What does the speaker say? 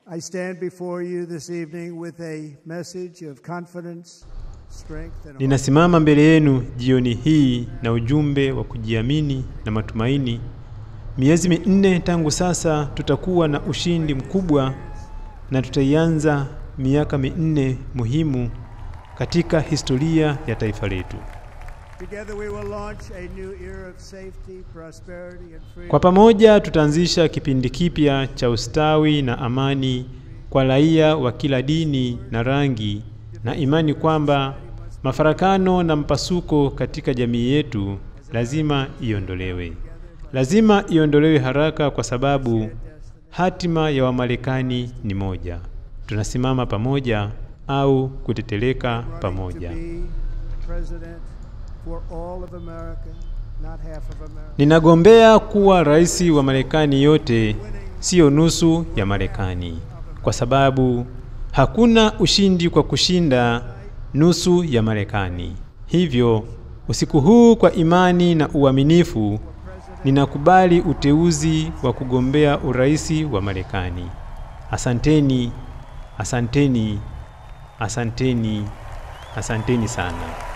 I stand before you this evening with a message of confidence, strength, and hope. Ninasimama mbele yenu jioni hii na ujumbe wa kujiamini na matumaini. Miezi minne tangu sasa tutakuwa na ushindi mkubwa na tutaianza miaka minne muhimu katika historia ya taifa letu. Together we will launch a new era of safety, prosperity, and freedom. Kwa pamoja tutaanzisha kipindi kipya cha ustawi na amani kwa raia wa kila dini na rangi, na imani kwamba mafarakano na mpasuko katika jamii yetu lazima iondolewe. Lazima iondolewe haraka, kwa sababu hatima ya Wamarekani ni moja: tunasimama pamoja au kuteteleka pamoja. To be president for all of America, not half of America. Ninagombea kuwa rais wa Marekani yote, siyo nusu ya Marekani, kwa sababu hakuna ushindi kwa kushinda nusu ya Marekani. Hivyo usiku huu, kwa imani na uaminifu, ninakubali uteuzi wa kugombea urais wa Marekani. Asanteni, asanteni, asanteni, asanteni sana.